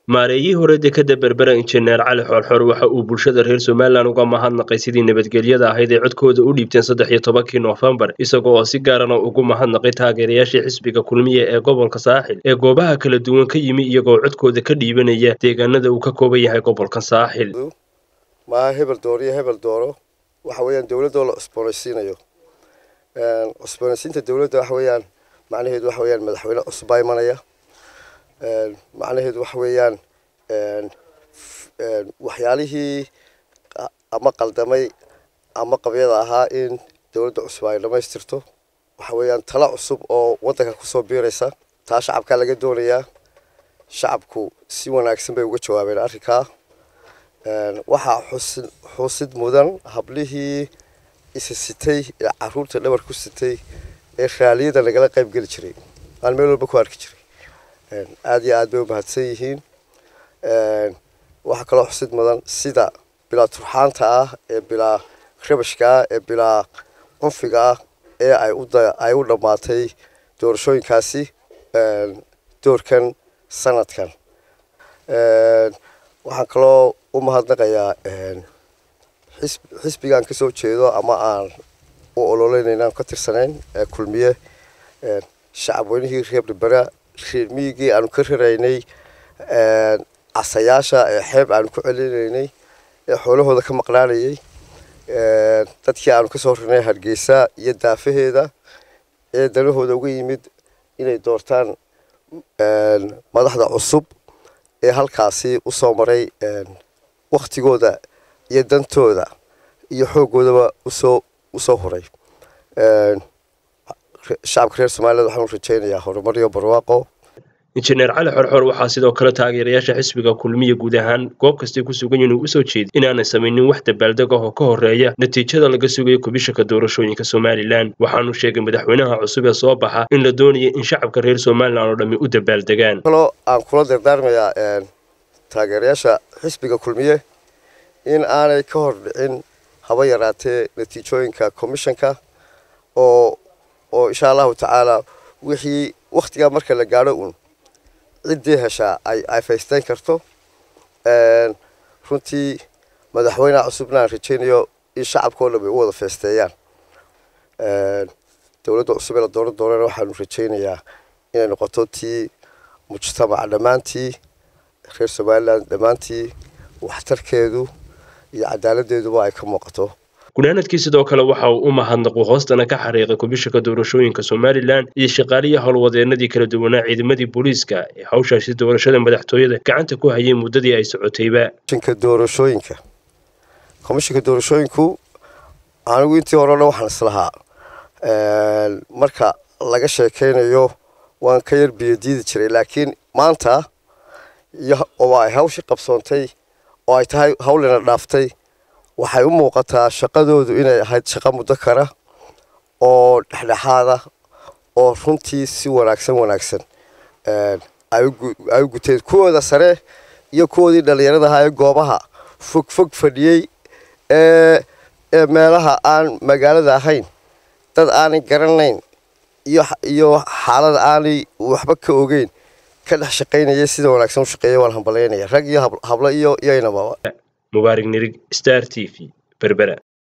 maareeyihii hore dekada berbera injineer cali xoorxoor waxa uu bulshada reer somalilan uga mahadnaqay sidii nabadgelyada ahayd ee codkooda u dhiibteen saddex iyo tobankii noofembar isaga oo si gaarana ugu mahadnaqay taageerayaashii xisbiga kulmiya ee gobolka saaxil ee goobaha kala duwan ka yimi iyagoo codkooda ka dhiibanaya deegaanada uu ka kooban yahay gobolka saaxil maa hebel dooro iyo hebel dooro waxa weeyaan dowladoo la cusboonaysiinayo cusboonaysiinta dowladda waxa weeyaan macnaheedu waxa weeyaan madaxweyne cusub baa imanaya macnaheedu waxa weeyaan waxyaalihii ama qaldamay ama qabyada ahaa in dowladda cusub ay dhammaystirto waxa weeyaan talo cusub oo waddanka kusoo biiraysa taa shacabkaa laga doonayaa shacabku si wanaagsan bay uga jawaabeen arrinkaa waxaa xusid xusid mudan hablihii isa sitay ee caruurta dhabar ku sitay ee raaliyada nagala qayb geli jiray aan meel walba ku arki jiray aada iyo aad bay u mahadsan yihiin waxaa kaloo xusid mudan sida bilaa turxaanta ah ee bilaa rabashka ah ee bilaa cunfiga ah ee ay ay u dhammaatay doorashooyinkaasi doorkan sanadkan waxaan kaloo u mahadnaqayaa xisbigaan kasoo jeedo ama aan u ololeynayna aan ka tirsanayn kulmiye shacab weynihii reer berbera reer miyigii aanu ka raraynay casayaasha ee xeeb aanu ku celinaynay ee xoolahooda ka maqnaanayay dadkii aanu kasoo rarnay hargeysa iyo daafaheeda ee danahooda uga yimid inay doortaan madaxda cusub ee halkaasi usoo maray waktigooda iyo dantooda iyo xoogoodaba usoo usoo horay shacabka reer somaliland waxaan u rajeynayaa horumar iyo barwaaqo injineer cali xorxor waxaa sidoo kale taageerayaasha xisbiga kulmiya guud ahaan goob kastay ku sugan yihin uu usoo jeeday inaanay samaynin wax dabaaldeg ah oo ka horeeya natiijada laga sugayo kubishaka doorashooyinka somalilan waxaanu sheegay madaxweynaha cusub ee soo baxa in la doonaya in shacabka reer somalilan oo dhammi u dabaaldegaan kaloo aan kula dardaarmayaa taageerayaasha xisbiga kulmiye in aanay ka hor dhicin haba yaraatee natiijooyinka commissionka oo oo insha allahu tacaala wixii waktigaa marka la gaadho uun ciddii heshaa ay ay faysteyn karto runtii madaxweyneha cusubna aan rajeynayo in shacabkao dhan bay u wada feesteeyaan dowladda cusub ee la dooran doonana waxaanu rajeynayaa inay noqoto tii mujtamaca dhammaantii reer somaliland dhammaantii waxtarkeedu iyo cadaaladdeeduba ay ka muuqato gunaanadkii sidoo kale waxa uu u mahadnaqu hoostana ka xariiqay kubishaka doorashooyinka somalilan iyo shaqaalihii howlwadeenadii kala duwanaa ciidamadii booliiska ee hawshaasi doorashada madaxtooyada gacanta ku hayay muddadii ay socotayba komishinka doorashooyinka komishinka doorashooyinku anigu intii hore o dhan waxaan islahaa marka laga sheekeynayo waan ka yar biyodiidi jiray laakiin maanta oo ay hawshii qabsoontay oo ay tahay hawlina dhaaftay waxay u muuqataa shaqadoodu inay ahayd shaqo muddo kara oo dhexdhexaada oo runtii si wanaagsan wanaagsan ay u guteen kuwooda sare iyo kuwoodii dhallinyarada ahaa ee goobaha fog fog fadhiyey ee ee meelaha aan magaalada ahayn dad aanay garanayn iyo iyo xaalada aanay waxba ka ogeyn ka dhex shaqaynaya sida wanaagsan u shaqeeya waan hambalyaynaya rag iyo hablo iyo iyo inamaba mubaarig nirig star t v berbera